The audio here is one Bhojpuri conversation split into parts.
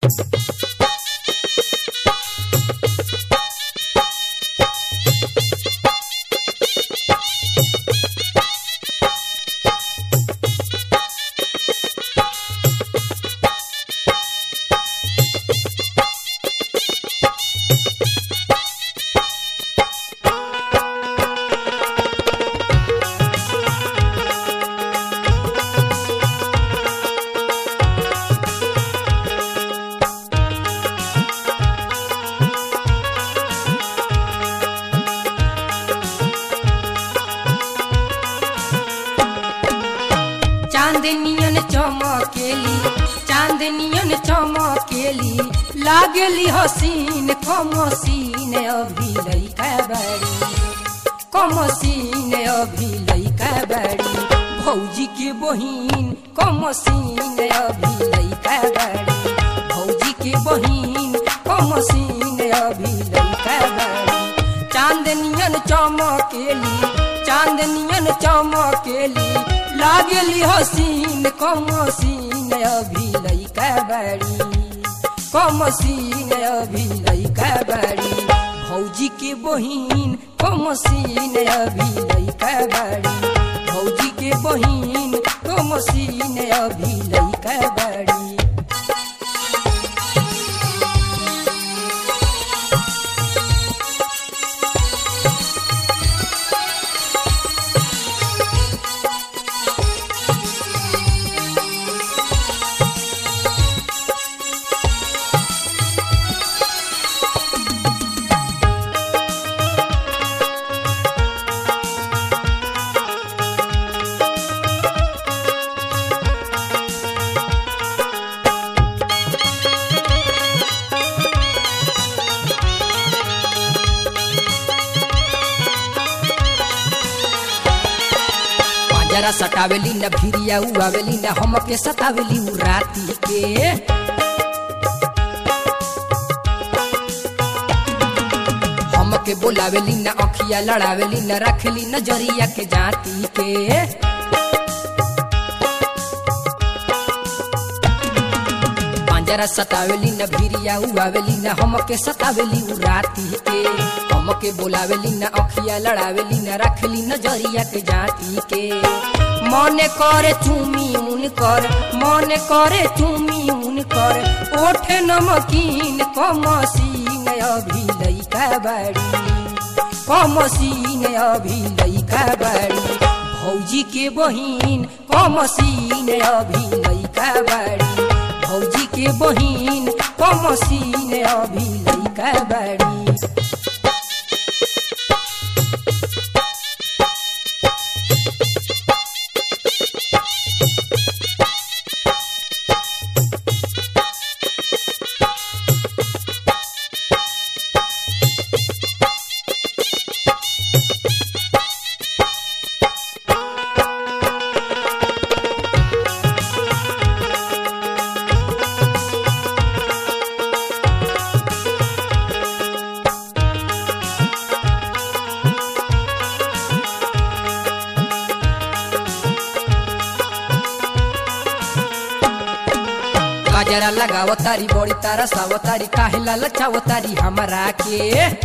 चांदनियन चमकेली चांदनियन चमकेली लागली हसीन कमसीन अभी लैका बाड़ी कमसीन अभी लैका बाड़ी भौजी के बहिन कमसीन अभी लैका बाड़ी भौजी के बहिन कमसीन अभी लैका बाड़ी चांदनियन चमकेली चांदनियन चमकेली लागली हसीन कमसीन अभी लैका बाड़ी कमसीन अभी लैका बाड़ी भौजी के बहिन कमसीन अभी लैका बाड़ी भौजी के बहिन कमसीन अभी लैका बाड़ी जरा सटावेली न भिरिया उआवेली न हमके सतावेली उ राती के हमके बोलावेली न अखिया लड़ावेली न रखेली नजरिया के जाती के जरा सतावेली न भिरिया उआवेली न हमके सतावेली उ राती के हमके बोलावेली न अखिया लड़ावेली न रखली नजरिया के जाती के मने करे चूमी उनकर मने करे चूमी उनकर ओठ नमकीन कमसीन अभी लैका बाड़ी कमसीन अभी लैका बाड़ी भौजी के बहिन कमसीन अभी लैका बाड़ी भौजी के बहिन कमसीन अभी लैका बाड़ी गजरा लगाव तारी बड़ी तारा साव तारी काहेला लचाव तारी हमारा के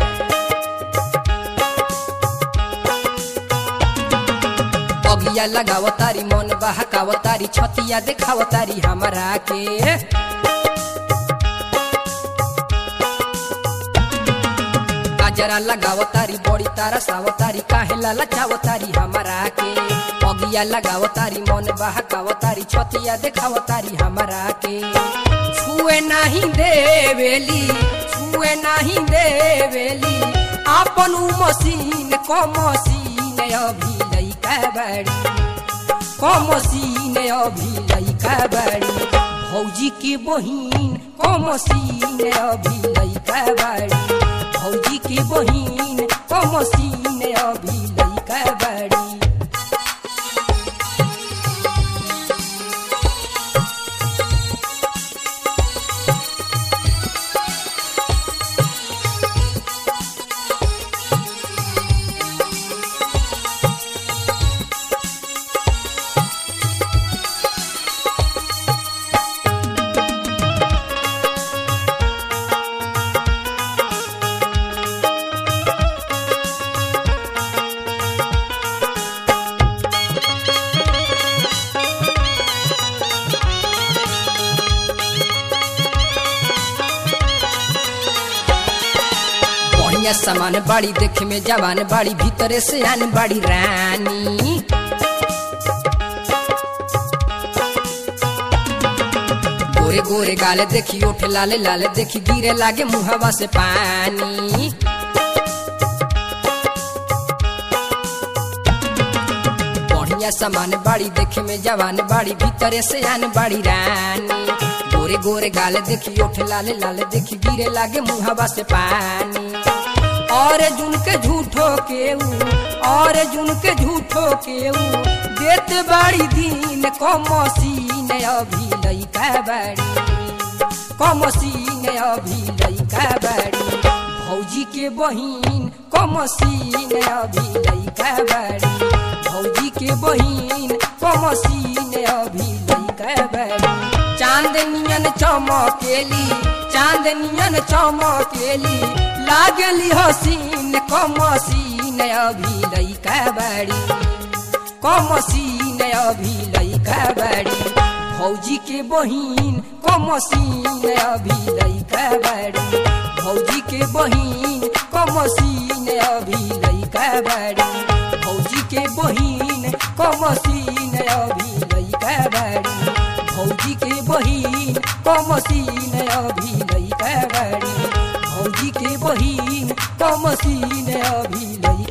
अगिया लगाव तारी मन बहकाव तारी छतिया देखाव तारी हमारा के गजरा लगाव तारी बड़ी तारा साव तारी काहेला लचाव तारी हमारा के अगिया लगाव तारी मन बहकाव तारी छतिया देखाव तारी हमारा के छुए नहीं देवेली छुए नहीं देवेली आपन उ मसीन क मसीन अभी लैका बाड़ी क मसीन अभी लैका बाड़ी भौजी के बहिन क मसीन अभी लैका बाड़ी भौजी के बहिन क मसीन अभी लैका बाड़ी बढ़िया सामान बाड़ी देखे में जवान बाड़ी भीतरे से आन बाड़ी रानी गोरे गोरे गाले देखी ओठ लाले लाले देखी गिरे लागे मुहवा से पानी बढ़िया सामान बाड़ी देखे में जवान बाड़ी भीतरे से आन बाड़ी रानी गोरे गोरे गाले देखी ओठ लाले लाले देखी गिरे लागे मुहवा से पानी और जुन के झूठो के ऊ और जुन के झूठो के ऊ देत बाड़ी दिन कमसीन अभी लइका बाड़ी कमसीन अभी लइका बाड़ी भौजी के बहिन कमसीन अभी लइका बाड़ी भौजी के बहिन कमसीन अभी लइका बाड़ी चांदनियन चमकेली चांदनियन चमकेली लागली हसीन कमसीन अभी लइका बाड़ी कमसीन अभी लइका बाड़ी भौजी के बहिन कमसीन अभी लइका बाड़ी भौजी के बहिन कमसीन अभी लइका बाड़ी भौजी के बहिन कमसीन अभी लइका बाड़ी भौजी के बहिन कमसीन अभी लइका बाड़ी भौजी के बहिन कमसीन अभी लइका